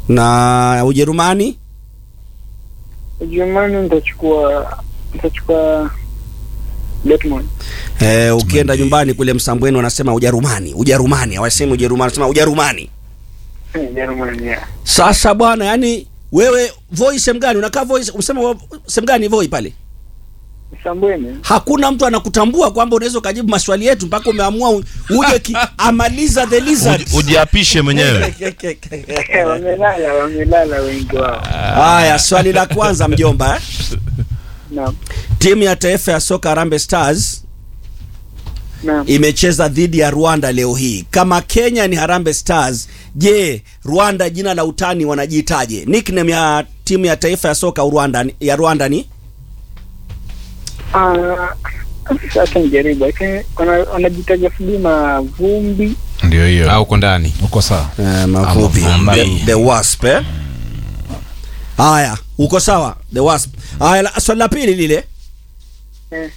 na Ujerumani Ujerumani nitachukua nitachukua Dortmund. eh, ukienda nyumbani kule Msambweni wanasema Ujerumani, Ujerumani hawasemi Ujerumani, wanasema Ujerumani. Eh, Ujerumani yeah. Sasa bwana, yani wewe Voi sehemu gani unakaa? Voi usema wa- sehemu gani Voi pale? Msambweni. Hakuna mtu anakutambua kwamba unaweza ukajibu maswali yetu mpaka umeamua u- uje ki, amaliza the lizard. Uji- ujiapishe mwenyewe Eh, wamelala wamelala wengi wao. Haya, swali la kwanza mjomba, eh? Naam. timu ya taifa ya soka Harambee Stars Naam. imecheza dhidi ya Rwanda leo hii. Kama Kenya ni Harambee Stars, je, Rwanda jina la utani wanajiitaje? Nickname ya timu ya taifa ya soka Rwanda ya Rwanda ni Ah, sasa nijaribu. Lakini wana- wanajitaja sijui mavumbi. ndio hiyo au uko ndani uko sawa Eh, mafupi Mavumbi. the, the wasp eh? Haya, uko sawa the wasp. Haya, la- swali la pili lile, Eh,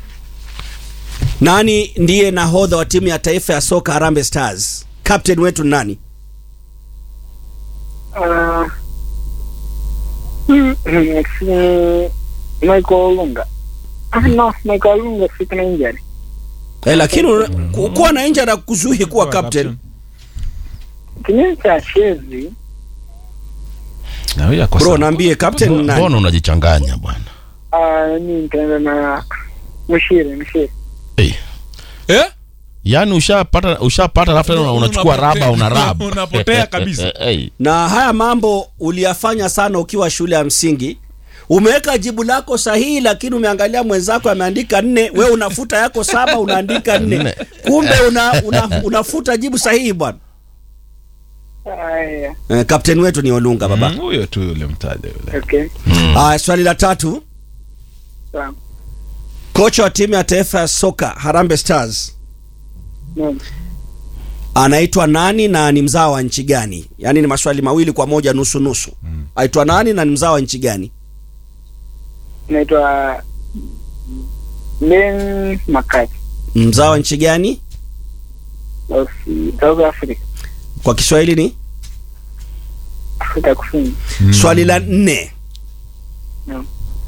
nani ndiye nahodha wa timu ya taifa ya soka Harambee Stars? Captain wetu ni nani? ah, mm, mm, si- Michael Olunga. Ah, no, Michael Olunga si kuna injury. Eh, lakini una- ku- kuwa na injury kuzuhi kuwa captain. Kinyume cha Chezi, na huyo ako Bro, sawa. naambie captain ni nani? mbona unajichanganya bwana ah, mimi nitaenda na Mshiri, Mshiri. hey. eh? yaani ushapata ushapata alafu tena una- unachukua Unapotea. raba una raba Unapotea kabisa. hey. na haya mambo uliyafanya sana ukiwa shule ya msingi umeweka jibu lako sahihi lakini umeangalia mwenzako ameandika nne we unafuta yako saba unaandika nne Nne. kumbe una, una, unafuta jibu sahihi bwana Haya, eh, kapteni wetu ni olunga baba Mm, huyo tu yule mtaja yule okay. Aya, swali la tatu Sawa. kocha wa timu ya taifa ya soka Harambee Stars Naam. anaitwa nani na ni mzao wa nchi gani yaani ni maswali mawili kwa moja nusu nusu aitwa nani na ni mzao wa nchi gani Naitwa Ben Makati mzao wa nchi gani of South Africa, kwa kiswahili ni Afrika Kusini. swali la nne Naam.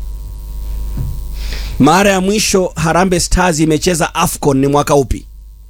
mara ya mwisho Harambee Stars imecheza AFCON ni mwaka upi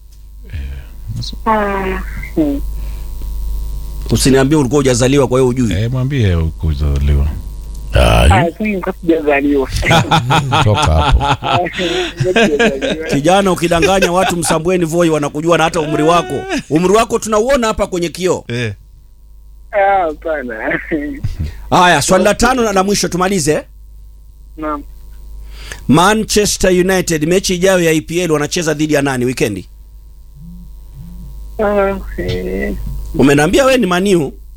Hmm. usiniambie ulikuwa hujazaliwa kwa hiyo ujui eh mwambie kuzaliwa Ah, Ah, sasa nilikuwa sijazaliwa. toka hapo Nilikuwa sijazaliwa. kijana ukidanganya watu msambweni voi wanakujua na hata umri wako umri wako tunauona hapa kwenye kioo eh Ah, hapana. haya swali la tano na la mwisho tumalize Naam. Manchester United mechi ijayo ya EPL wanacheza dhidi ya nani wikendi Ah, eh, umeniambia we ni maniu